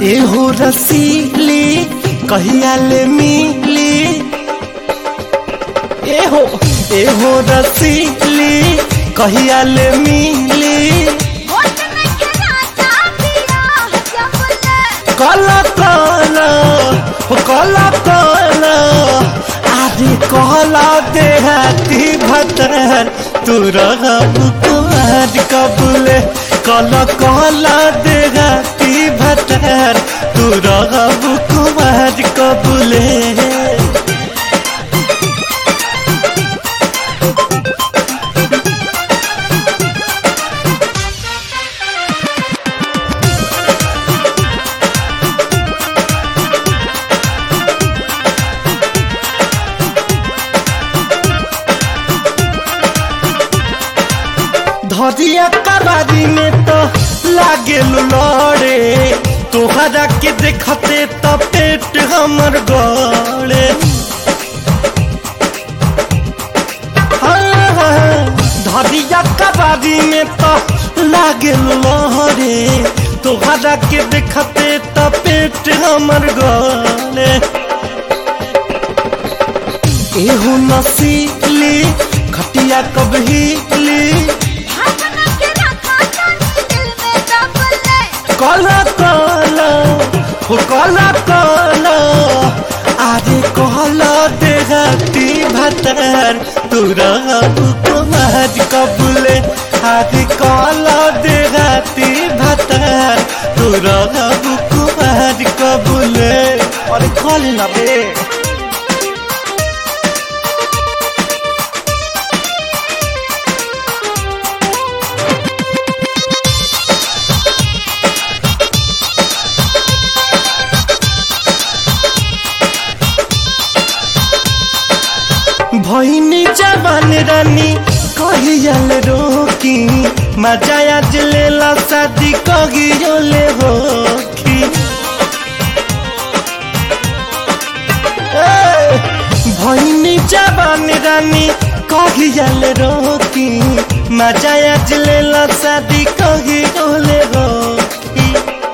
एहो रसीली कहिया ले मिली एहो एहो रसीली कहिया ले मिली होठ में खिलाता पिया जबले काला काला हो काला काला आदि कहला देहाती भतर तू रहब कुमार कबूले काला कहला देहाती भतर तू रहब कुमार कबूले धरिया कबारी में तो लागे लड़े तोहरा के देखते तो पेट हमर गड़े हाँ, हाँ, धरिया कबारी में तो लागे लड़े तोहरा के देखते तो पेट हमर गड़े एहू नसीली खटिया कबही भावना के रखा जानी दिल में दबले काला काला हो काला काला आरे कहला देहाती भतर तुरा कुमार कबूले आरे कहला देहाती भतर तुरा कुमार कबूले अरे कॉल ना बे भैनी जवान रानी कहियल रोकी मजा आज लेला शादी कहियोले होखी ए, भैनी जवान रानी कहियल रोकी मजा आज लेला शादी कहियोले होखी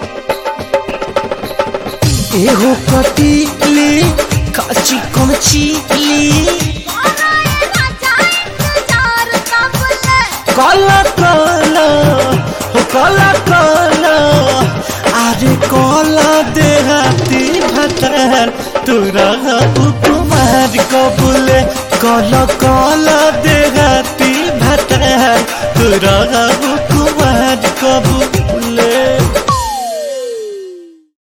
एहो कटीली काची कोचीली बनाए राजा इंतजार कबले काला काला हो काला काला अरे काला देहाती भतर तुरा कुमार कबूले काला काला देहाती भतर तुरा